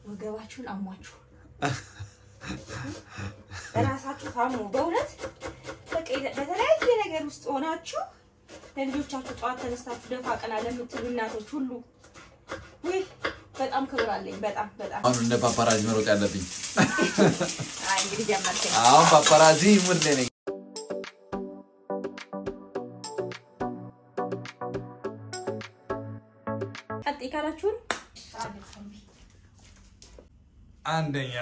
ወገባችሁን አሟችሁ እራሳችሁ ታሙ። በእውነት በቃ በተለያየ ነገር ውስጥ ሆናችሁ ለልጆቻችሁ ጠዋት ተነስታችሁ ደፋ ቀና ለምትሉ እናቶች ሁሉ ውይ በጣም ክብር አለኝ። በጣም በጣም አሁን እንደ ፓፓራዚ መሮጥ ያለብኝ አይ እንግዲህ ጀመርከኝ። አሁን ፓፓራዚ ሙድ ላይ ነኝ። ቀጥይ ካላችሁን አንደኛ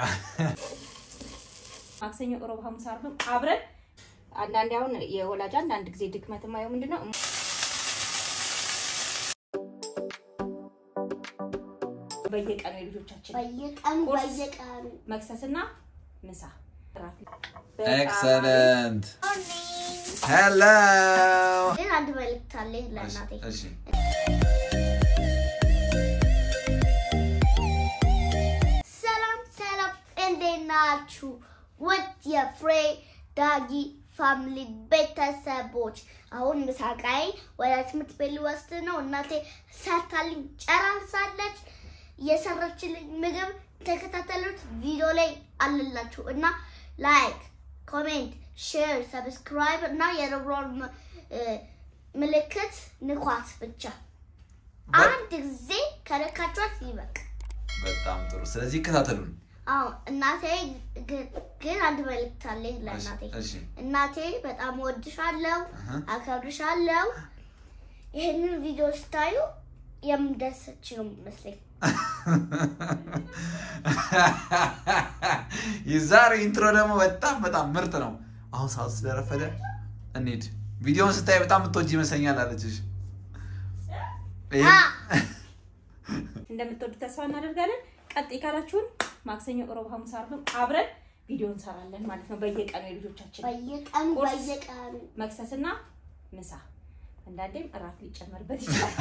ማክሰኞ፣ ሮብ፣ ሐሙስ፣ ዓርብም አብረን አንዳንዴ አሁን የወላጅ አንዳንድ ጊዜ ድክመት የማየው ምንድን ነው በየቀኑ የልጆቻችን በየቀኑ ቁርስ። በየቀኑ መክሰስና ምሳ እራት ኤክሰለንት ሄሎ ግን አንድ መልዕክት አለኝ ለእናቴ። እሺ ሰላም ሰላም፣ እንዴት ናችሁ? ውድ የፍሬ ዳጊ ፋሚሊ ቤተሰቦች፣ አሁን ምሳቃይ ወደ ትምህርት ቤት ልወስድ ነው። እናቴ ሰርታልኝ ጨራርሳለች። የሰራችልኝ ምግብ ተከታተሉት፣ ቪዲዮ ላይ አለላችሁ እና ላይክ፣ ኮሜንት፣ ሼር፣ ሰብስክራይብ እና የደብሯን ምልክት ንኳት ብቻ አንድ ጊዜ ከነካችኋት ይበቃ። በጣም ጥሩ። ስለዚህ ይከታተሉን። አዎ እናቴ ግን ግን አንድ መልዕክት አለኝ ለእናቴ። እሺ እናቴ በጣም ወድሻለሁ፣ አሀ። አከብርሻለሁ። ይህንን ቪዲዮ ስታዩ የምደሰች ነው የሚመስለኝ። የዛሬ ኢንትሮ ደግሞ በጣም በጣም ምርጥ ነው። አሁን ሰዓት ስለረፈደ እንሂድ። ቪዲዮውን ስታይ በጣም የምትወጂ ይመስለኛል አለችሽ። ይሄ አ! እንደምትወዱ ተስፋ እናደርጋለን። ቀጥይ ካላችሁን ማክሰኞ፣ ሮብ፣ ሐሙስ፣ ዓርብም አብረን ቪዲዮ እንሰራለን ማለት ነው። በየቀኑ የልጆቻችን በየቀኑ ቁርስ። በየቀኑ መክሰስና ምሳ አንዳንዴም እራት ሊጨመርበት ይችላል።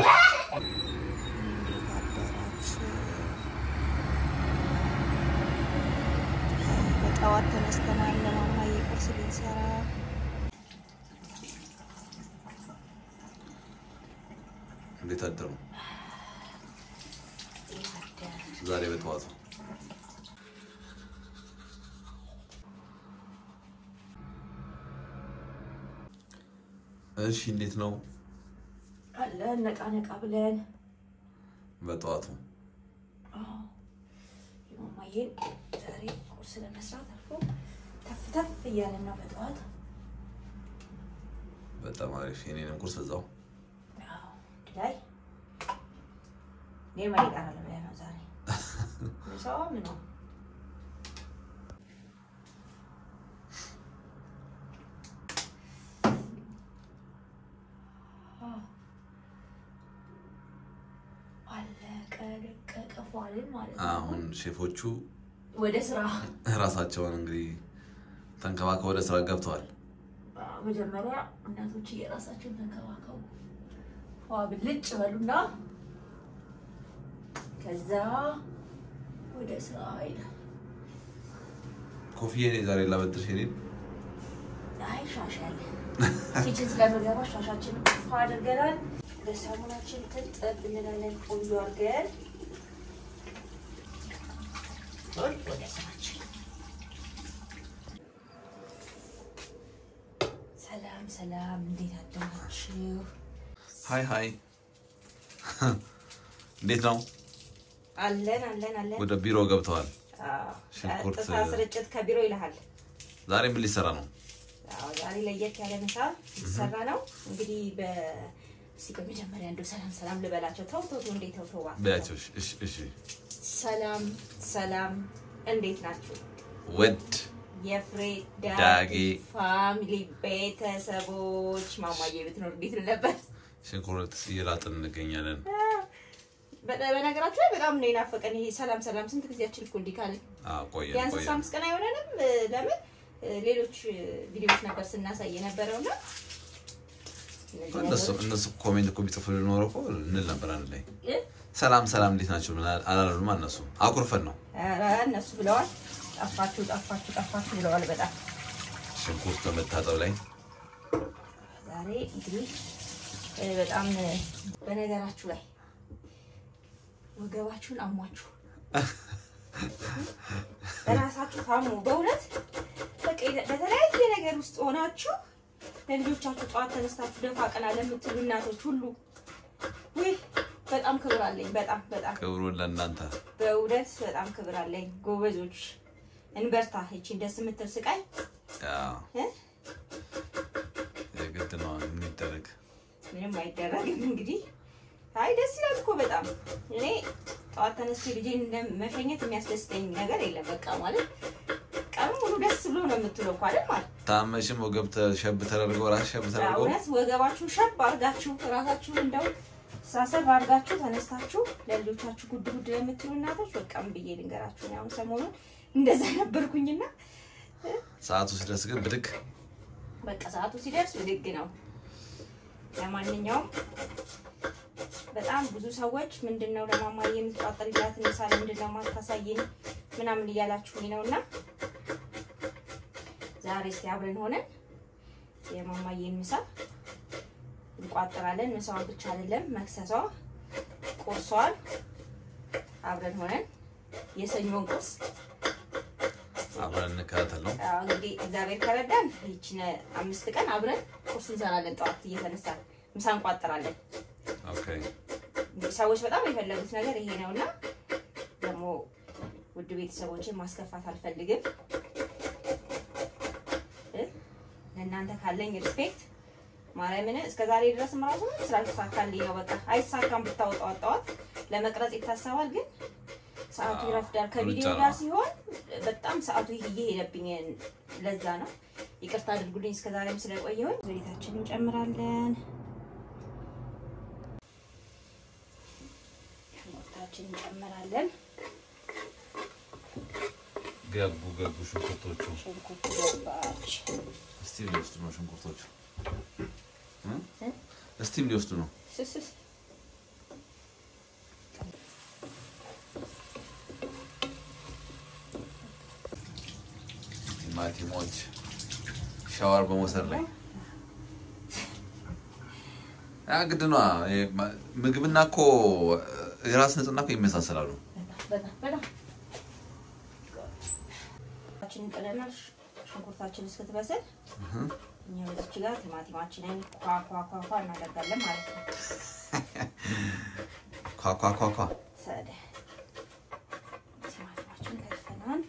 በጠዋት ተነስተናል ለማማዬ ቁርስ ልንሰራ። እንዴት አደሩ ዛሬ በጠዋቱ? እሺ እንዴት ነው አለን ነቃ ነቃ ብለን በጠዋቱ? የማማዬን ዛሬ ቁርስ ለመስራት አልፎ ተፍ ተፍ እያለን ነው በጠዋት በጣም አሪፍ። የኔንም ቁርስ እዛው አዎ፣ አንድ ላይ እኔ ማን ይቀራል ብለህ ነው ዛሬ ምሳዋ ምን ነው አለቀ ደቀቀ ፏልን ማለት ነው። አሁን ሼፎቹ ወደ ስራ ራሳቸውን እንግዲህ ተንከባከብ ወደ ስራ ገብተዋል። መጀመሪያ እናቶች የራሳቸውን ተንከባከቡ፣ ፏ ብልጭ በሉና ከዛ ወደ ስራ ይላል። ኮፍዬ ዛሬ ላበድርሽ የኔን አይ ሻሽ ያለ ኪችን ስለምገባ ሻሻችን ፏ አድርገናል። በሳሙናችን ትጥብ እንላለን ቆንጆ አድርገን ቶሎ ወደ ስራችን። ሰላም ሰላም፣ እንዴት አደራችሁ? ሀይ ሀይ እንዴት ነው? አለን አለን አለን። ወደ ቢሮ ገብተዋል። አዎ፣ ሽንኩርት- ቀጥታ ስርጭት ከቢሮ ይልሃል። ዛሬ ምን ሊሰራ ነው? አዎ፣ ዛሬ ለየት ያለ ምሳ ሊሰራ ነው። እንግዲህ በ እስኪ በመጀመሪያ እንደው ሰላም ሰላም ልበላቸው። ተው ተው ተው፣ እንዴት ተው ተው እባክህ። በያቸው። እሺ፣ እሺ፣ እሺ። ሰላም ሰላም፣ እንዴት ናችሁ? ውድ የፍሬ ዳጊ ዳጊ ፋሚሊ ቤተሰቦች፣ ማማዬ ብትኖር እንዴት ል ነበር። ሽንኩርት እየላጥን እንገኛለን። በ- በነገራችሁ ላይ በጣም ነው የናፈቀን ይሄ ሰላም ሰላም። ስንት ጊዜያችን እኮ እንዲህ ካለን አዎ፣ ቆየን ቢያንስ አስራ ቆየን። አምስት ቀን አይሆነንም። እ፣ ለምን እ፣ ሌሎች እ፣ ቪዲዮዎች ነበር ስናሳይ የነበረው እና እነዚህ እነሱ ነገሮች- እነሱ ኮሜንት እኮ ቢጽፉ ሊኖረው እኮ እንል ነበር አንድ ላይ እ? ሰላም ሰላም እንዴት ናቸው አላሉም። እነሱ አኩርፈን ነው ኧረ እነሱ ብለዋል። ጠፋችሁ ጠፋችሁ ጠፋችሁ ብለዋል። በጣም ሽንኩርት በመታጠብ ላይ ዛሬ እንግዲህ እ፣ በጣም እ፣ በነገራችሁ ላይ ወገባችሁን አሟችሁ በራሳችሁ ታሙ። በእውነት በቃ በተለያየ ነገር ውስጥ ሆናችሁ ለልጆቻችሁ ጠዋት ተነስታችሁ ደፋ ቀና ለምትሉ እናቶች ሁሉ ውይ በጣም ክብር አለኝ። በጣም በጣም ክብሩን ለእናንተ በእውነት በጣም ክብር አለኝ። ጎበዞች እንበርታ። ይቺን ደስ የምትል ስቃይ ያው እ? የግድ ነው ምን ይደረግ። ምንም አይደረግም። እንግዲህ አይ ደስ ይላል እኮ በጣም እኔ ጠዋት ተነስቼ ልጄን እንደ- መሸኘት የሚያስደስተኝ ነገር የለም። በቃ ማለት ቀኑ ሙሉ ደስ ብሎ ነው የምትውለው እኮ አይደል ማለት ታመሽም ወገብ ሸብ ተደርጎ ራስ ሸብ ተደርጎ እውነት ወገባችሁ ሸብ አድርጋችሁ ራሳችሁ እንደው ሳሰብ አድርጋችሁ ተነስታችሁ ለልጆቻችሁ ጉድ ጉድ ለምትሉ እናቶች በቃ ምን ብዬ ልንገራችሁ። እኔ አሁን ሰሞኑን እንደዛ ነበርኩኝና ሰዓቱ ሲደርስ ግን ብድግ በቃ ሰዓቱ ሲደርስ ብድግ ነው። ለማንኛውም በጣም ብዙ ሰዎች ምንድን ነው ለማማዬ የምትቋጠሪላት ምሳ ምንድን ነው ማታሳይን ምናምን እያላችሁኝ ነው እና ዛሬ እስኪ አብረን ሆነን የማማዬን ምሳ እንቋጥራለን። ምሳዋን ብቻ አይደለም መክሰሷ፣ ቁርሷን አብረን ሆነን የሰኞን ቁርስ አብረን እንከታተል ነው። አዎ እንግዲህ እግዚአብሔር ከረዳን ይችን አምስት ቀን አብረን ቁርስ እንሰራለን። ጠዋት እየተነሳን ምሳ እንቋጥራለን። ኦኬ እንግዲህ ሰዎች በጣም የፈለጉት ነገር ይሄ ነው እና ደግሞ ውድ ቤተሰቦችን ማስከፋት አልፈልግም። እ? ለእናንተ ካለኝ ሪስፔክት ማርያምን እስከ ዛሬ ድረስ ራሱ ስላልተሳካልኝ ነው። በቃ አይሳካም ብታወጣው ጠዋት ለመቅረጽ ይታሰባል፣ ግን ሰዓቱ አዎ፣ ይረፍዳል። ከቪዲዮ ሩጫ ጋር ነው። ሲሆን በጣም ሰዓቱ እየሄደብኝ ለዛ ነው። ይቅርታ አድርጉልኝ እስከ ዛሬም ስለቆየሁኝ። ዘይታችን እንጨምራለን። ሽንኩርታችን እንጨምራለን። ገቡ ገቡ ሽንኩርቶቹ ሽንኩርት ገባች። እስቲም ሊወስዱ ነው ሽንኩርቶቹ እ? እስቲም ሊወስዱ ነው። ስስስ ቲማቲሞች ሻወር በመውሰድ ላይ ያ ግድ ነዋ። ይሄ ማ- ምግብና እኮ የራስ ንጽህና እኮ ይመሳሰላሉ። በጣም በጣም ችን እንጥለናል። ሽንኩርታችን እስክትበስል እኛ በዚች ጋር ቲማቲማችንን ኳ ኳ ኳ ኳ እናደርጋለን ማለት ነው። ኳኳኳኳ ሰደ ቲማቲማችን ከትፈናል።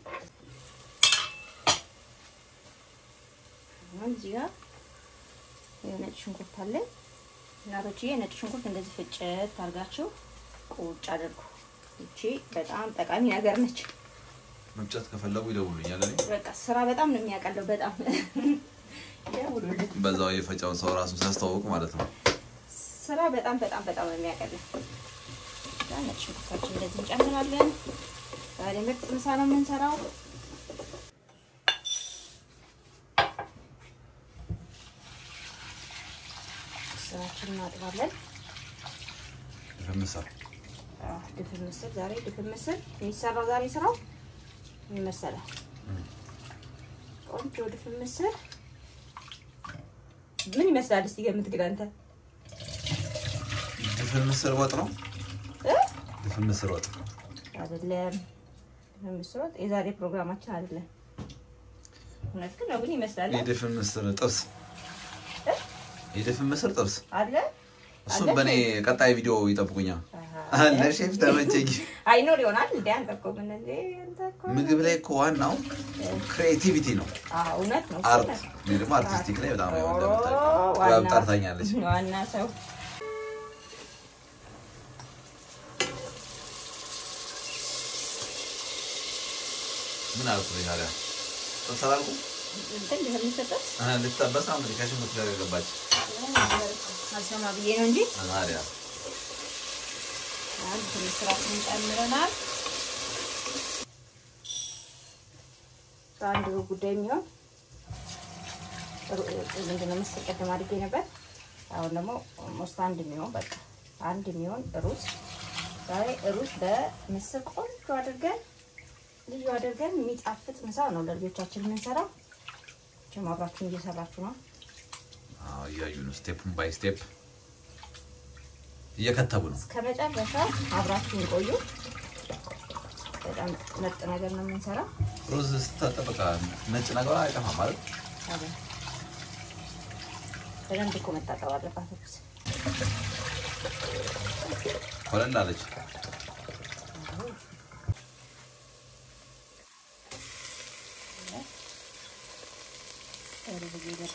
አሁን እዚህ ጋር የነጭ ሽንኩርት አለን። እናቶችዬ ነጭ ሽንኩርት እንደዚህ ፍጭት አድርጋችሁ ቁጭ አድርጉ። ይቺ በጣም ጠቃሚ ነገር ነች። መፍጨት ከፈለጉ ይደውሉኛል። እኔ በቃ ስራ በጣም ነው የሚያቀለው። በጣም ደውሉልኝ። በዛው የፈጫውን ሰው ራሱ ሲያስተዋውቅ ማለት ነው። ስራ በጣም በጣም በጣም ነው የሚያቀለው። እዛ ነጭ ሽንኩርታችን እንደዚህ እንጨምራለን። ዛሬ ምርጥ ምሳ ነው የምንሰራው። ስራችን እናጥባለን። ምስር አዎ፣ ድፍን ምስር ዛሬ ድፍን ምስር የሚሰራው ዛሬ ስራው ምን መሰለህ? ቆንጆ ድፍን ምስር ምን ይመስላል? እስቲ ገምት ግን አንተ ድፍን ምስር ወጥ ነው። እ? ድፍን ምስር ወጥ አይደለም ድፍን ምስር ወጥ የዛሬ ፕሮግራማችን አይደለም። እውነት ግን ነው ግን ይመስላል የድፍን ምስር ጥብስ እ? የድፍን ምስር ጥብስ አለ እሱም አለ? በእኔ ቀጣይ ቪዲዮ ይጠብቁኛል። አሃ። ለሼፍ ተመቸኝ። አይኖር ይሆናል እንደ አንተ እኮ ምን እንደ አንተ እኮ ምግብ ላይ እኮ ዋናው ክሬቲቪቲ ነው፣ አዎ እውነት ነው አርት። እውነት ነው። እኔ ደግሞ አርቲስቲክ ላይ በጣም ነው ኦ፣ እንደምታውቂው ዋና- ጥበብ ጠርታኛለች። ዋና ሰው ምን አልኩ እኔ ታዲያ ጥብስ አላልኩም? እንትን ድፍን ምስር ጥብስ እ ልትጠበስ ነው እንግዲህ ከሽንኩርት ጋር የገባች አልሰማ ብዬ ነው እንጂ ታዲያ አንድ ትንሽ ስራችንን ጨምረናል። በአንድ ጉዳይ የሚሆን ምንድን ነው ምስር ቅድም አድርጌ ነበር። አሁን ደግሞ ኦልሞስት አንድ የሚሆን በቃ አንድ የሚሆን ሩዝ ዛሬ ሩዝ በምስር ቆንጆ አድርገን ልዩ አድርገን የሚጣፍጥ ምሳ ነው ለልጆቻችን የምንሰራው። ችም አብራችሁን እየሰራችሁ ነው። አዎ፣ እያዩ ነው ስቴፕን ባይ ስቴፕ እየከተቡ ነው። እስከ መጨረሻ አብራችሁን ቆዩ። በጣም በጣም ምርጥ ነገር ነው የምንሰራው። ሩዝ ስታጠብቃ ነጭ ነገሯ አይጠፋም ማለት አዎ። በደንብ እኮ መታጠብ አለባት ሩዝ። ኮለል አለች። ሩዝ እየገባ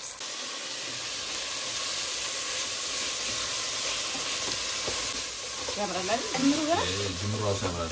ያምራል አይደል? ጅምሩ ገና ይሄ ጅምሩ ራሱ ያምራል።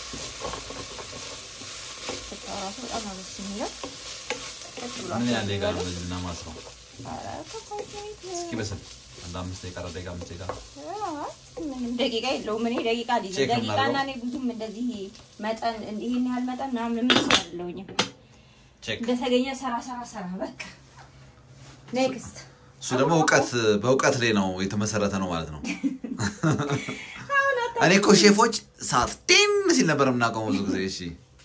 ሽታው ራሱ በጣም ነው ደስ የሚለው። ደስ ብሏል። ምን ያህል ደቂቃ ነው እንደዚህ የምናማስለው? ኧረ ከኮንቲኔንት እስኪ በስል አንድ አምስት ደቂቃ አራት ደቂቃ አምስት ደቂቃ ምንም ደቂቃ የለውም። እኔ ደቂቃ ልጅ ቼክ ደቂቃ እና እናድርገው። እኔ ብዙም እንደዚህ መጠን ይህን ያህል መጠን ምናምን ምን ሰው አይደለሁኝም። ቼክ። እንደተገኘ ሰራ ሰራ ሰራ በቃ ኔክስት እሱ ደግሞ እውቀት በእውቀት ላይ ነው የተመሰረተ ነው ማለት ነው። እኔ እኮ ሼፎች ሰዓት ጤም ሲል ነበር የምናውቀው ብዙ ጊዜ። እሺ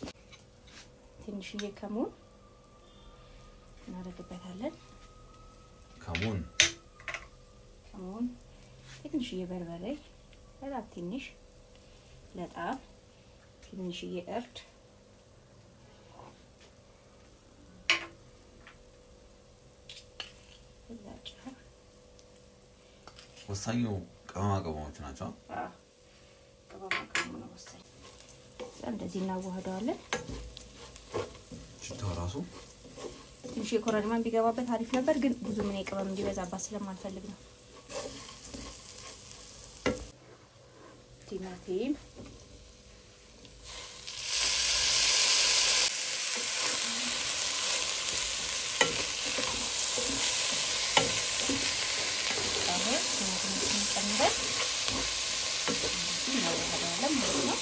ትንሽዬ ከሙን እናደርግበታለን። ከሙን ከሙን ትንሽዬ በርበሬ በጣም ትንሽ ለጣም ትንሽዬ እርድ እዛ ጨው ወሳኙ ቅመማ ቅመሞች ናቸው። ቅመማ ቅመሙ ነው ወሳኝ። እዛ እንደዚህ እናዋህደዋለን። ሽታው ራሱ ትንሽ የኮረሪማ ቢገባበት አሪፍ ነበር፣ ግን ብዙ ምን ቅመም እንዲበዛባት ስለማልፈልግ ነው። ቲማቲም አሁን ቲማቲማችንን ጨምረን እንደዚህ እናዋህደዋለን ማለት ነው።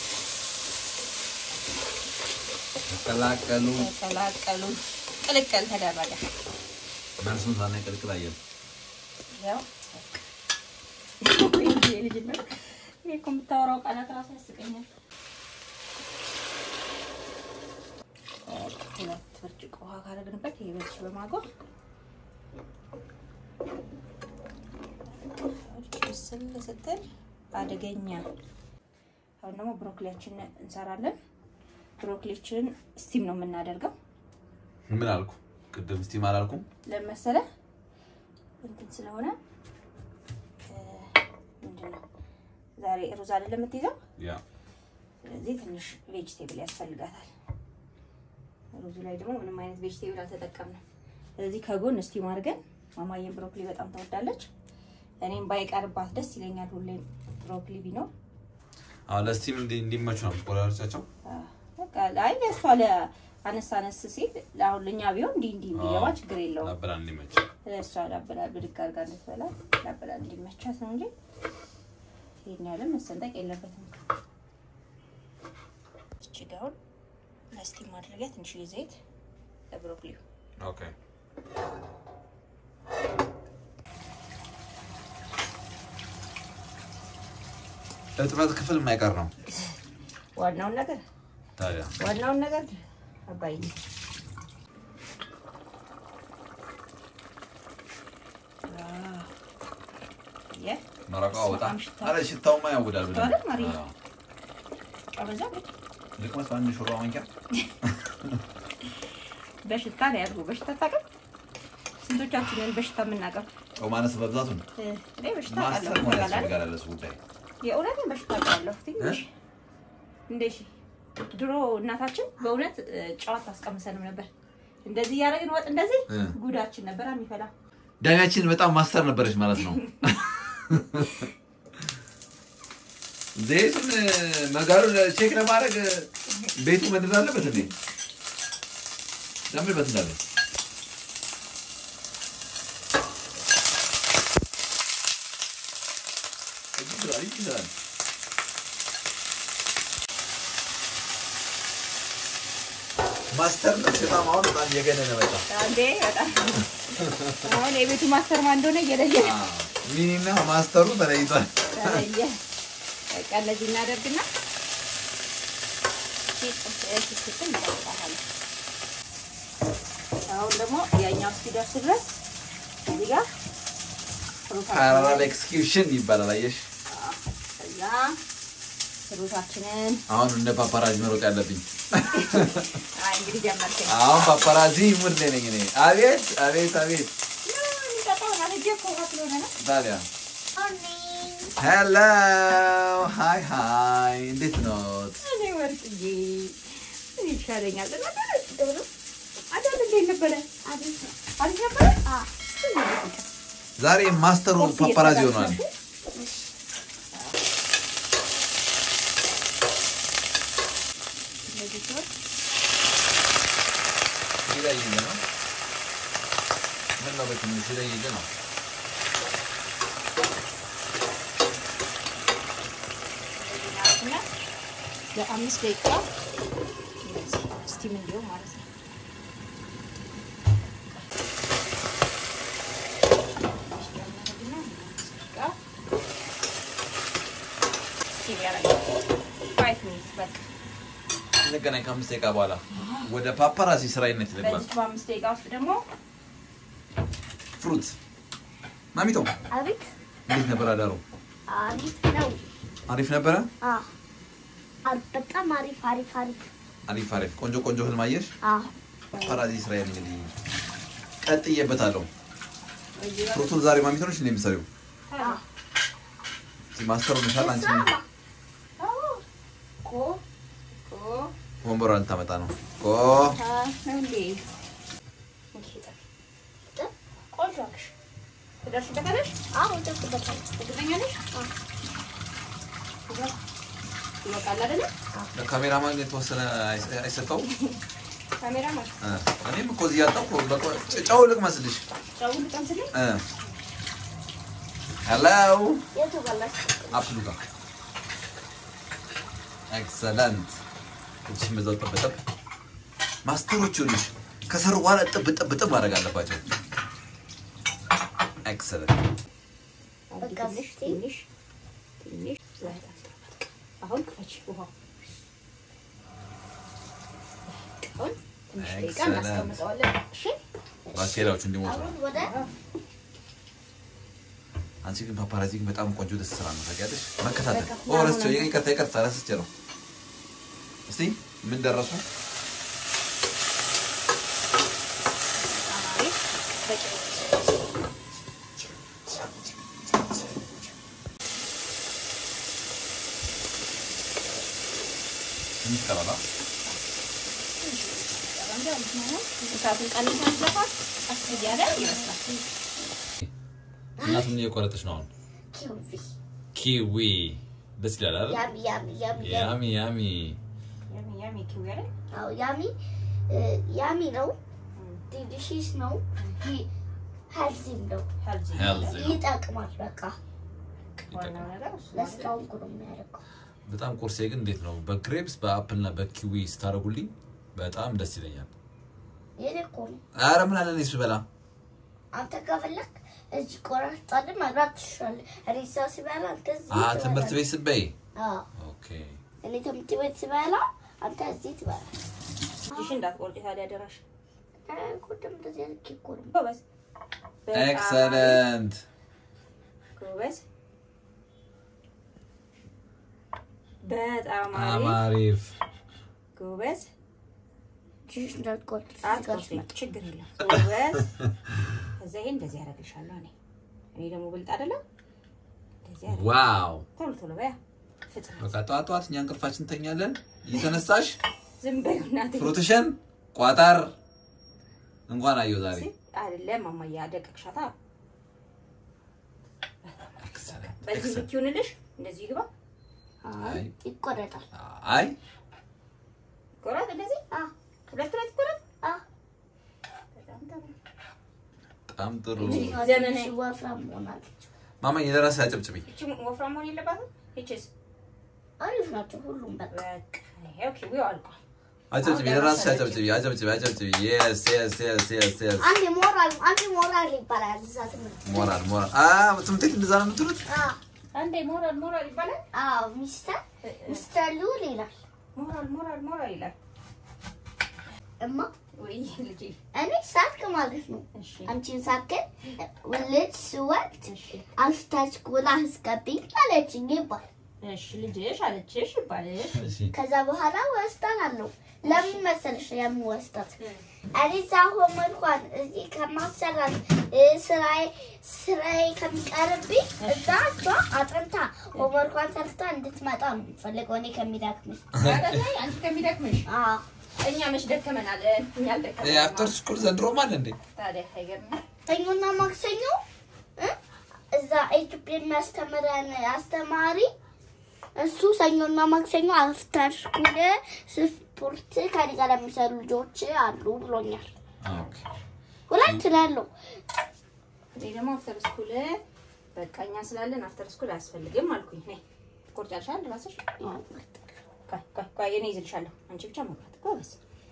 ተቀላቀሉ። ተቀላቀሉ። ቅልቅል ተደረገ። መልሱን ሳናይ ቅልቅል አየን። ያው ልጅነት እኔ እኮ የምታወራው ቃላት ራሱ ያስቀኛል። ሁለት ብርጭቆ ውሃ ካደረግንበት ይሄ በልሽ በማጎር ስል ስትል አደገኛ። አሁን ደግሞ ብሮኮሊያችን እንሰራለን። ብሮኮሊያችንን ስቲም ነው የምናደርገው። ምን አልኩ ቅድም? ስቲም አላልኩም? ለመሰለ እንትን ስለሆነ እ፣ ምንድን ነው ዛሬ ሩዝ አይደለም የምትይዘው፣ ያ ስለዚህ ትንሽ ቬጅቴብል ያስፈልጋታል። ሩዙ ላይ ደግሞ ምንም አይነት ቬጅቴብል አልተጠቀምንም። ስለዚህ ከጎን እስቲም አድርገን ማማዬን ብሮኮሊ በጣም ትወዳለች። እኔም ባይቀርባት ደስ ይለኛል። ሁሌም ብሮኮሊ ቢኖር አሁን ለስቲም እንዲ- እንዲመቹ ነው ቆራሮቻቸው። አ፣ በቃ አይ ለእሷ ለአነስ አነስ ሲል አሁን ለእኛ ቢሆን እንዲህ እንዲህ እንዲገባ ችግር የለውም። ላበላ እንዲመች እሷ ላበላል ብድግ አድርጋ እንድትበላ ላበላል እንዲመቻት ነው እንጂ ይሄን ያለ መሰንጠቅ የለበትም። እቺ ጋውን ለስቲም ማድረጊያ ትንሽዬ ዘይት ለብሮኮሊው ኦኬ። እጥበት ክፍል የማይቀር ነው ዋናውን ነገር ታዲያ። ዋናውን ነገር አባይ የ መረቃው በጣም ሽታው- አረ ሽታውማ ያውዳል ብለን አይደል ማርዬ? አዎ። አበዛ ልቅመስ በአንድ ሹራ ማንኪያ በሽታ ነው ያድርጉ። በሽታ ታውቅም? ስንቶቻችንን በሽታ የምናውቀው? ጨው ማነስ መብዛቱን እ፣ እኔ በሽታ ማስተር አውቃለሁ። መሆን ታውቃለህ? ያስፈልጋል ለሱ ጉዳይ። የእውነትን በሽታ አውቃለሁ። ትንሽ እንደ እሺ፣ ድሮ እናታችን በእውነት እ፣ ጨዋታ አስቀምሰንም ነበር። እንደዚህ እያደረግን ወጥ እንደዚህ እ። ጉዳችን ነበር የሚፈላ። ዳኛችን በጣም ማስተር ነበረች ማለት ነው። ዘይቱን መጋሉን ቼክ ለማድረግ ቤቱ መድረስ አለበት እንዴ? ለምንበት እንዳለ ይችላል ይችላል። ማስተር ነው በጣም አሁን በጣም እየገነነ መጣ። አንዴ በጣም አሁን የቤቱ ማስተር ማን እንደሆነ እየለየ ሚኒና ማስተሩ ተለይቷል። ተለየ። በቃ እንደዚህ እናደርግና ስትል እናወጣለን። አሁን ደግሞ ያኛው እስኪደርስ ድረስ እዚህ ጋር ፓራላል ኤክስኪዩሽን ይባላል። አየሽ ከዛ ሩዛችንን አሁን እንደ ፓፓራዚ መሮጥ ያለብኝ አይ እንግዲህ ጀመርከኝ። አሁን ፓፓራዚ ሙድ ላይ ነኝ እኔ። አቤት አቤት አቤት በጣም አረጀ እኮ ውሃ ስለሆነ ነው። ታዲያ ሆኒ ሄሎ ሃይ ሃይ እንዴት ኖት? እኔ ወርቅዬ ምን ይሻለኛል? አዳም እንዴት ነበረ? አዲስ አሪፍ ነበረ? አ ዛሬ ማስተሩ ፓፓራዚ ሆኗል። እንደዚህ ሲሆን ሲለይል ነው ምን ነው በትንሽ ሲለይል ነው። እና ለአምስት ደቂቃ ስቲም እንዲሆን ማለት ነው። እንገናኝ ከአምስት ደቂቃ በኋላ ወደ ፓፓራዚ ስራይነት ይልግባል። በዚህ በአምስት ደቂቃ ውስጥ ደግሞ ፍሩት ማሚቶ አቤት እንዴት ነበር አዳሩ? አሪፍ ነው። አሪፍ ነበረ። አ አ- በጣም አሪፍ አሪፍ አሪፍ አሪፍ አሪፍ ቆንጆ ቆንጆ ህልም አየሽ። አ ፓፓራዚ ስራዬን እንግዲህ ቀጥዬበታለሁ። በዚህ ፍሩቱን ዛሬ ማሚቶ ነች እንደ የምትሰሪው አ እስኪ ማስተሩ ነሻል አንቺ ስራማ ኮ ኮ ወንበሯን ልታመጣ ነው። ኦ ታ ነው እንዴ? እሺ ጠፍ ቆንጆ አልሽ። ትደርሽበታለሽ? አዎ ደስበታል እርግጠኛ ነሽ? ይበቃል አይደለ? ለካሜራማን የተወሰነ አይሰ- አይሰጠውም? ካሜራማን እ እኔም እኮ እዚህ ያጣሁ እኮ በቃ ጨው ልቅመስልሽ። ጨው ልቀምስልኝ? እ ሄሎ የቱ በላሽ አፕሉ ጋር ኤክሰለንት። እጅሽን በዛው ጠብጠብ። ማስተሮች ይኸውልሽ ከሰሩ በኋላ ጥብ ጥብ ጥብ ማድረግ አለባቸው። ኤክሰለንት። በቃ ትንሽ እስኪ። ትንሽ ትንሽ ዘይት አስገባት። አሁን ክፈች ውሃው። አሁን ትንሽ ደቂቃ Excellent. እናስቀምጠዋለን። እሺ ባክቴሪያዎቹ እንዲሞቱ ነው። አሁን ወደ አንቺ ግን ፓፓራዚ ግን በጣም ቆንጆ ደስ ስራ ነው ታውቂያለሽ። መከታተል በቃ ኦ ረስቼው ምናምን ይቅርታ ይቅርታ ረስቼ ነው። እስቲ ምን ደረሱ? በጣም አሪፍ በቂ ነው። ትንሽ ቀረባ እሳቱን ቀንሰን ዘፋት ቀስ እያለ ይመስላል። እናቱን እየቆረጠች ነው አሁን። ኪዊ ኪዊ ደስ ይላል አይደል? ያሚ ያሚ ያሚ ያሚ ያሚ ያሚ ያሚ ያሚ ኪዊ አይደል? አዎ ያሚ እ፣ ያሚ ነው ዲሊሺስ ነው ሄልዚም ነው ሄልዚ ሄልዚ ነው። ይጠቅማል በቃ ዋናው ነገር እሱ ነው። ለስራውን ጉድ የሚያደርገው በጣም ቁርሴ ግን እንዴት ነው በግሬፕስ በአፕል እና በኪዊ ስታደርጉልኝ በጣም ደስ ይለኛል። የኔ እኮ ነው አረ ምን አለ እኔ ስበላ አንተ ከፈለክ እዚህ ቆራርጣለህ መብላት ትችላለህ እኔ እዛው ስበላ አንተ እዚህ አ ትበላለህ። ትምህርት ቤት ስበይ አዎ ኦኬ እኔ ትምህርት ቤት ስበላ አንተ እዚህ ትበላለህ እጅሽን እንዳትቆርጪ ታዲያ አደራሽ። እ፣ ጉድም እንደዚህ አድርጌ እኮ ነው ጎበዝ በጣም ኤክሰለንት ጎበዝ በጣም አሪፍ አማሪፍ ጎበዝ እጅሽ እንዳትቆርጥ አትቆርጪ፣ ችግር የለም ጎበዝ። ከዛ ይሄን እንደዚህ ያደርግልሻለሁ እኔ እኔ ደግሞ ብልጥ አይደለም። እንደዚህ ያደርግ ዋው ቶሎ ቶሎ በያ ፍጥነት በቃ ጠዋት ጠዋት እኛ እንቅልፋችን እንተኛለን። እየተነሳሽ ዝም በይው እናቴ። ፍሩትሽን ቋጠር እንኳን አየሁ ዛሬ። ሲ- አይደለም ማማዬ አደቀቅሻታ። ኤክሰለንት በዚህ ኤክሰለንት። ልክ ይሁንልሽ፣ እንደዚህ ይግባ። አይ ይቆረጣል አይ ቆረጥ፣ እንደዚህ አ ሁለት ሁለት ቆረጥ። አ በጣም ጥሩ። በጣም ጥሩ ዘመናዊ። ትንሽ ወፍራም ሆናለች ማማ የደረሰ አጨብጭቢ። እቺ ወፍራም መሆን የለባትም። ይቺስ አሪፍ ናቸው ሁሉም በቃ በቃ ይሄው ኪዊው አልቋል። አጨብጭቢ፣ የደረሰ አጨብጭቢ፣ አጨብጭቢ፣ አጨብጭቢ። የስ የስ የስ የስ የስ አንድ ሞራል አንድ ሞራል ይባላል እዛ ትምህርት ቤት። ሞራል ሞራል። አ ትምህርት ቤት እንደዛ ነው የምትሉት? አ አንዴ ሞራል ሞራል ይባላል። አዎ ሚስተር ሚስተር ሉል ይላል ሞራል ሞራል ሞራል ይላል። እማ ወይ ልጄ፣ እኔ ሳትክ ማለት ነው እሺ አንቺን ሳክን ልጅ ስወልድ እሺ አንስታች ጎላ አስገቢኝ አለችኝ ይባል እሺ ልጅሽ አለችሽ ይባልሽ። እሺ ከዛ በኋላ ወስዳታለሁ። ለምን መሰለሽ የምወስዳት እኔ እዛ ሆመርኳን እዚህ ከማሰራት እ፣ ስራዬ ስራዬ ከሚቀርብኝ እዛ እሷ አጥንታ ሆመርኳን ሰርታ እንድትመጣ ነው የምፈልገው እኔ ከሚዳክምሽ። አይደለ? አንቺ ከሚደክምሽ አዎ እኛ መች ደከመናል? እኛ ይሄ አፍተር አልደከመንም። ስኩል ዘንድሮም አለ እንዴ? ታዲያ አይገርምም? ሰኞና ማክሰኞ እ፣ እዛ ኢትዮጵያ የሚያስተምረን አስተማሪ እሱ ሰኞና ማክሰኞ አፍተር ስኩል ስፖርት ከኔ ጋር የሚሰሩ ልጆች አሉ ብሎኛል። ኦኬ ሁለት ናለው። እኔ ደግሞ አፍተር ስኩል በቃ እኛ ስላለን አፍተር ስኩል አያስፈልግም አልኩኝ። ነይ ትቆርጫለሽ ራስሽ። ቆይ ቆይ ቆይ እኔ ይዝልሻለሁ። አንቺ ብቻ መብራት ጎበዝ።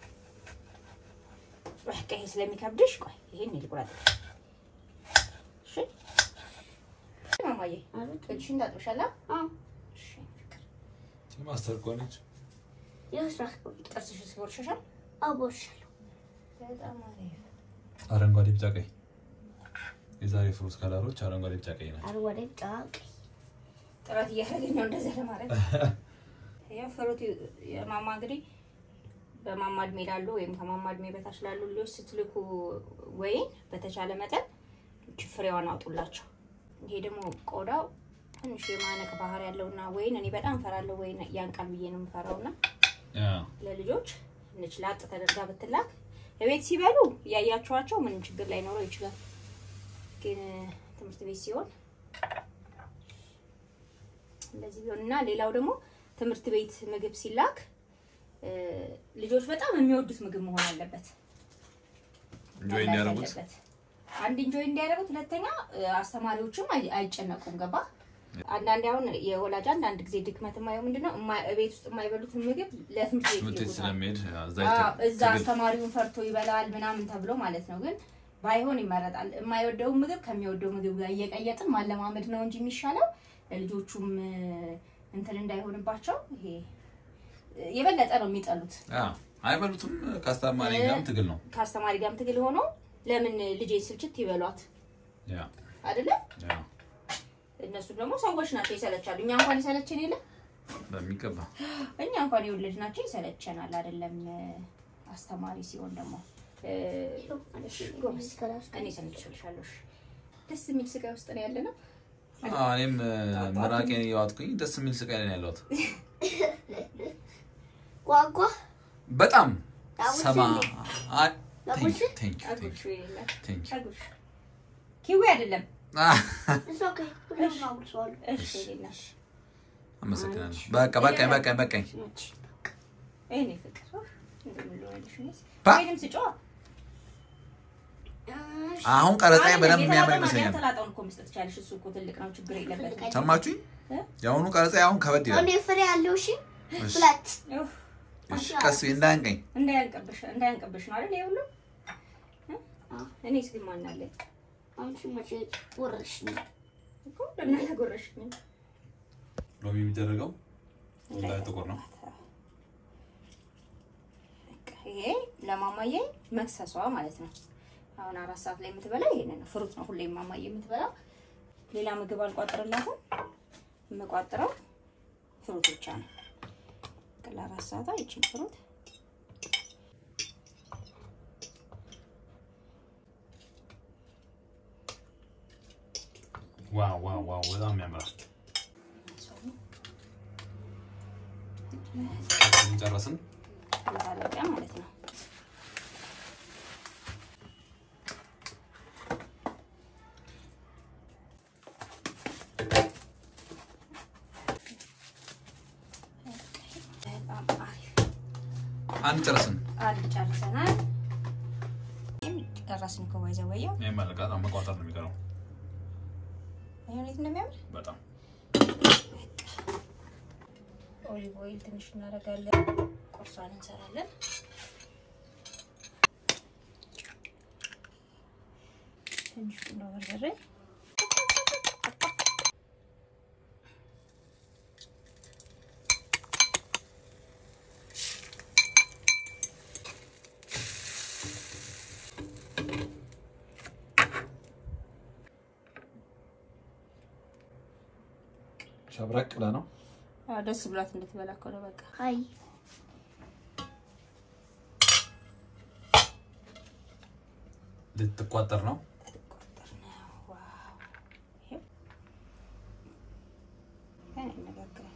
በቃ ይሄ ስለሚከብድሽ ቆይ ይሄን ልቁረጥ። እሺ ማማዬ እጅሽን ታጥብሻላ? እሺ ፍቅር ማስተር ከሆነች ጥርስሽ ሲቦርሽሻል? አቦሻለሁ። በጣም አሪፍ። አረንጓዴ፣ ቢጫ፣ ቀይ የዛሬ ፍሩት ከለሮች አረንጓዴ፣ ቢጫ፣ ቀይ ናቸው። አረንጓዴ ጫቅ ጥረት እያደረገኝ ነው እንደዛ ለማድረግ። ያው ፍሩት የማማ እንግዲህ በማማ እድሜ ላሉ ወይም ከማማ እድሜ በታች ላሉ ልጆች ስትልኩ ወይን በተቻለ መጠን እቺ ፍሬዋን አውጡላቸው። ይሄ ደግሞ ቆዳው ትንሽ የማነቅ ባህሪ ያለውና ወይን እኔ በጣም ፈራለሁ። ወይን ያንቃል ብዬ ነው የምፈራውና ያ ለልጆች ትንሽ ላጥ ተደርጋ ብትላክ የቤት ሲበሉ እያያቸዋቸው ምንም ችግር ላይኖረው ይችላል። ግን ትምህርት ቤት ሲሆን እንደዚህ ቢሆን እና ሌላው ደግሞ ትምህርት ቤት ምግብ ሲላክ እ፣ ልጆች በጣም የሚወዱት ምግብ መሆን አለበት። ኢንጆይ እንዲያደርጉት አለበት። አንድ ኢንጆይ እንዲያደርጉት፣ ሁለተኛ እ፣ አስተማሪዎችም አይ- አይጨነቁም። ገባ አንዳንዴ አሁን የወላጅ አንዳንድ ጊዜ ድክመት የማየው ምንድነው እማ- ቤት ውስጥ የማይበሉትን ምግብ ለትምህርት ቤት ትምህርት ቤት ይልኩታል። ስለሚሄድ እዛ አዎ፣ ይተ- እዛ ትግል አስተማሪውን ፈርቶ ይበላል ምናምን ተብሎ ማለት ነው። ግን ባይሆን ይመረጣል። የማይወደውን ምግብ ከሚወደው ምግብ ጋር እየቀየጥን ማለማመድ ነው እንጂ የሚሻለው ለልጆቹም እ፣ እንትን እንዳይሆንባቸው ይሄ እ፣ የበለጠ ነው የሚጠሉት። ያ አይበሉትም። ከአስተማሪ ጋርም ትግል ነው። ከአስተማሪ ጋርም ትግል ሆኖ ለምን ልጄ ስልችት ይበሏት ያ አይደለ? ያ እነሱ ደግሞ ሰዎች ናቸው፣ ይሰለቻሉ። እኛ እንኳን ይሰለችን የለ በሚገባ እኛ እንኳን የወለድናቸው ይሰለቸናል። አይደለም እ፣ አስተማሪ ሲሆን ደግሞ እ፣ እሺ፣ ጎበዝ እኔ ሰምቼልሻለሁ። እሺ። ደስ የሚል ስጋ ውስጥ ነው ያለ ነው። አዎ፣ እኔም ምራቄን እየዋጥኩኝ ደስ የሚል ስቃይ ላይ ነው ያለሁት። ጓጓ በጣም ዳዊት ሰማ እንዴ? አይ፣ ዳዊት? ቴንክ ዩ፣ ቴንክ ዩ፣ ቴንክ አጉርሹ ዩ፣ የሌለ ቴንክ ዩ። አጉርሹ ኪዊ አይደለም። አህ፣ እሱ ኦኬ ሁሉም አጉርሰዋለሁ። እሺ የሌለ አመሰግናለሁ። በቃ በቃኝ፣ በቃኝ፣ በቃኝ። ይሄኔ ፍቅር እንደምን ልሆንልሽ ነው? ባ- ወይንም ስጮህ እሺ፣ አሁን ቀረጻዬ አይደለም፣ በደንብ የሚያምር የተላጠውን ይመስለኛል። ያልተላጠውን እኮ መስጠት ትችያለሽ። እሱ እኮ ትልቅ ነው፣ ችግር የለበትም። ሰማችሁኝ? እ? የአሁኑ ቀረጻዬ አሁን ከበድ ይላል። እኔ ፍሬ ያለው እሺ እሺ፣ ሁለት ኡፍ፣ እሺ፣ ቀስ ብዬ እንዳያንቀኝ። እንዳያንቅብሽ እንዳያንቅብሽ ነው አይደል? ይሄ ሁሉ እ? አዎ። እኔስ ግን ማን አለኝ አንቺ መቼ ወረሽ ነው? እኮ ለእናንተ ጎረሽኝ። ሎሚ የሚደረገው ላይ ጥቁር ነው። በቃ ይሄ ለማማዬ መክሰሷ ማለት ነው። አሁን አራት ሰዓት ላይ የምትበላ ይሄንን ነው። ፍሩት ነው ሁሌ ማማዬ የምትበላው። ሌላ ምግብ አልቋጥርላትም። የምቋጥረው ፍሩት ብቻ ነው። በቃ ለአራት ሰዓቷ ይችን ፍሩት ዋው ዋው ዋው! በጣም ያምራል። ጨረስን። ማለቂያ ማለት ነው። በጣም አሪፍ አንድ ጨረስን። አንድ ጨርሰናል። ይህም ጨረስን እኮ ባይዘ ወየው ይሄን ማለቃት መቋጠር ነው የሚቀረው። እንዴት እንደሚያምር በጣም ኦሊቭ ኦይል ትንሽ እናደርጋለን። ቁርሷን እንሰራለን። ትንሽ ቁንዶ በርበሬ ሸብረቅ ብለህ ነው አዎ፣ ደስ ብሏት እንድትበላ እኮ ነው በቃ። አይ ልትቋጠር ነው። ቆጠር ነው። ዋው! ይሄው ገና ይነጋግራል።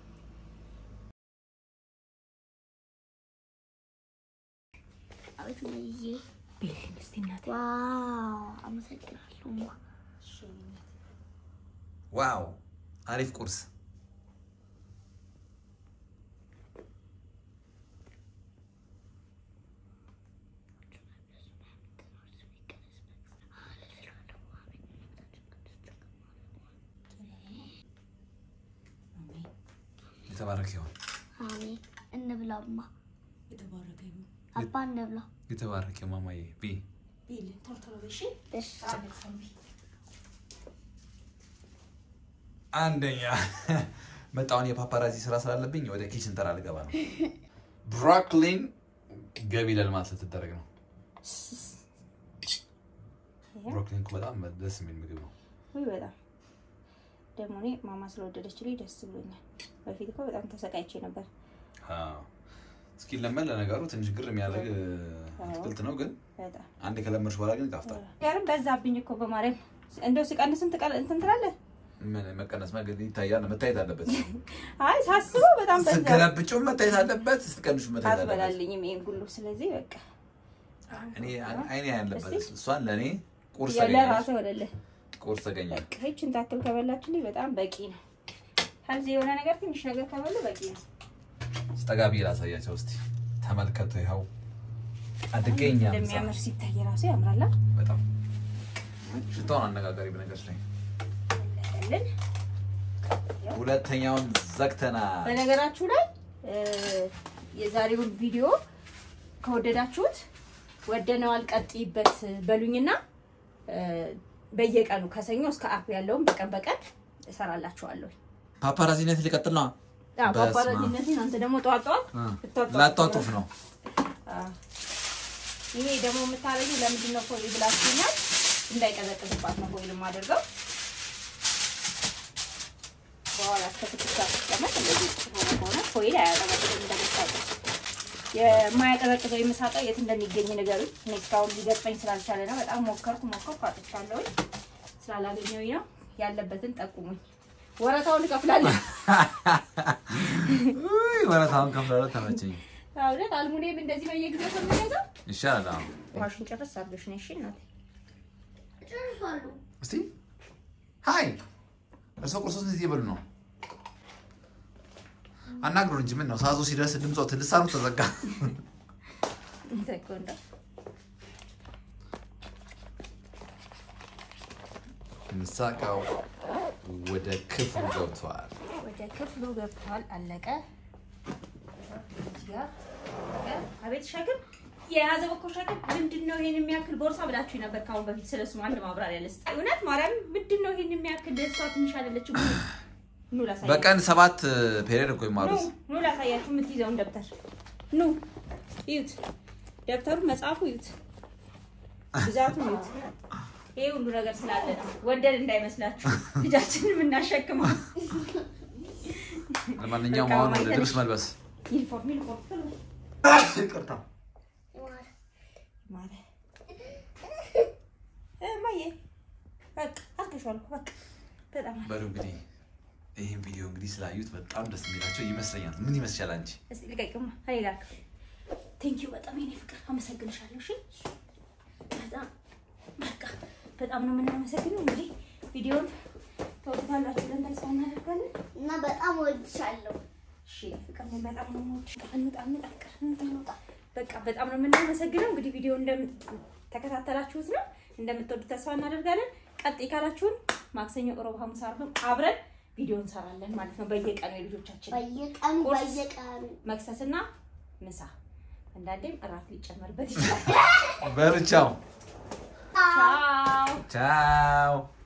አቤት ነይዬ ቤልን እስቲ እናቴ። ዋው አመሰግናለሁ እሺ፣ እናቴ። ዋው አሪፍ ቁርስ። የተባረከ ይሁን። አሜን እንብላማ የተባረከ ይሁን። አባ እንብላ የተባረከ ይሁን ማማዬ ቢ ቤልን ቶሎ ቶሎ በይ፣ እሺ? እሺ አለቅሳም በይ። አንደኛ መጣውን የፓፓራዚ ስራ ስላለብኝ ወደ ኪችን ተራ ልገባ ነው። ብሮኮሊን ገቢ ለልማት ልትደረግ ነው። ብሮኮሊን እኮ በጣም ደስ የሚል ምግብ ነው። ውይ በጣም ደግሞ እኔ ማማ ስለወደደችልኝ ደስ ብሎኛል። በፊት እኮ በጣም ተሰቃይቼ ነበር። አዎ። እስኪ ለመን ለነገሩ ትንሽ ግር የሚያደርግ አትክልት ነው፣ ግን በጣም አንድ ከለመድሽ በኋላ ግን ይጣፍጣል። ያርም በዛብኝ እኮ በማርያም እንደው ሲቀንስም ትቀል እንትን ትላለህ። ምን መቀነስ መገድ ይታያል፣ መታየት አለበት። አይ ሳስበው በጣም በዛ ስትገለብጪው መታየት አለበት፣ ስትቀንሹ መታየት አለበት። አትበላልኝም ይሄን ሁሉ። ስለዚህ በቃ እኔ አይኔ ያለበት እሷን ለእኔ ቁርስ ያው ተገኘ፣ ለራስህ ወደለ ቁርስ ተገኘ። በቃ ይችን ታክል ከበላችልኝ በጣም በቂ ነው። ከዚህ የሆነ ነገር ትንሽ ነገር ከበሉ በቂ ነው። ስጠጋቢ ላሳያቸው እስቲ ተመልከቱ። ይኸው አድገኛ ምሳ እንደሚያምር ሲታይ ራሱ ያምራላ። በጣም ሽታውን አነጋጋሪ በነገሮች ላይ ያለን ሁለተኛውን ዘግተናል። በነገራችሁ ላይ እ የዛሬውን ቪዲዮ ከወደዳችሁት ወደነዋል ቀጥይበት በሉኝና እ በየቀኑ ከሰኞ እስከ አርብ ያለውን በቀን በቀን እሰራላችኋለሁ። ፓፓራዚነት ሊቀጥል ነው። አዎ፣ በስመ አብ። ፓፓራዚነትን አንተ ደግሞ ጠዋት ጠዋት ልታጧጡፍ ላጧጡፍ ነው። አዎ። ይሄ ደግሞ የምታረጊው ለምንድን ነው ፎይል ብላችሁኛል። እንዳይቀዘቅዝባት ነው ፎይል የማደርገው። በኋላ እስከ ስድስት ሰዓት ሲቀመጥ እንደዚህ ሆነ ከሆነ ፎይል አያቀዘቅዝም። እንደምታውቁት የማያቀዘቅዘው የምሳጣ የት እንደሚገኝ ንገሩኝ። እኔ እስካሁን ሊገጥመኝ ስላልቻለ ነው። በጣም ሞከርኩ ሞከርኩ አጥቻለሁኝ። ስላላገኘሁኝ ነው። ያለበትን ጠቁሙኝ። ወረታውን እከፍላለሁ። ውይ ወረታውን ከፍላለሁ። ተመቸኝ። እውነት አልሙኒየም እንደዚህ በየጊዜው ከምገዛው ይሻላል። አሁን ውሃሽን ጨርስ አድርገሽ ነሽ እናቴ። ጨርሷሉ እስቲ ሀይ እርሶ ቁርሶስ እዚህ እየበሉ ነው? አናግሩን እንጂ ምን ነው ሰዓቱ ሲደርስ ድምፆት ልሳኑ ተዘጋ። ተኮንዳ ምሳቃው ወደ ክፍሉ ገብቷል። ወደ ክፍሉ ገብቷል። አለቀ። እዚህ ጋር አለቀ። አቤት ሸክም የያዘው እኮ ሸክም ምንድን ነው ይሄን የሚያክል ቦርሳ ብላችሁ ነበር ከአሁን በፊት ስለሱ አንድ ማብራሪያ ልስጥ። እውነት ማርያም ምንድን ነው ይሄን የሚያክል እሷ ትንሽ አይደለችም። ኑ ላሳያችሁ። በቀን ሰባት ፔሪየድ እኮ ኑ ይማሩት። ኑ ላሳያችሁ የምትይዘውን ደብተር ኑ እዩት። ደብተሩን መጽሐፉ እዩት። ብዛቱን እዩት። ይሄ ሁሉ ነገር ስላለ ነው። ወደድ እንዳይመስላችሁ ልጃችንን የምናሸክመው ለማንኛውም በቃ አሁን ማየት ወደ ልብስ መልበስ ዩኒፎርም ዩኒፎርም ቶሎ ይቅርታ። ማለ እማዬ በቃ አልከሽዋል እኮ በቃ በጣም አሪፍ። በሉ እንግዲህ ይህን ቪዲዮ እንግዲህ ስላዩት በጣም ደስ የሚላቸው ይመስለኛል። ምን ይመስላል አንቺ? እስቲ ልቀቂውማ ሌላ ቴንኪዩ በጣም የኔ ፍቅር አመሰግንሻለሁ። እሺ በጣም በቃ በጣም ነው የምናመሰግነው። እንግዲህ ቪዲዮን ተወጥታላችሁ ብለን ተስፋ እናደርጋለን። እና በጣም ወድሻለሁ። እሺ ፍቅር ነው በጣም ነው የምወድሽ። እንውጣ እንውጣ ፍቅር እንውጣ እንውጣ። በቃ በጣም ነው የምናመሰግነው። እንግዲህ ቪዲዮ እንደተከታተላችሁት ነው እንደምትወዱት ተስፋ እናደርጋለን። ቀጥይ ካላችሁን ማክሰኞ፣ ሮብ፣ ሐሙስ፣ ዓርብም አብረን ቪዲዮ እንሰራለን ማለት ነው በየቀኑ የልጆቻችን በየቀኑ ቁርስ። በየቀኑ መክሰስና ምሳ አንዳንዴም እራት ሊጨመርበት ይችላል። በሉ ቻው ቻው ቻው።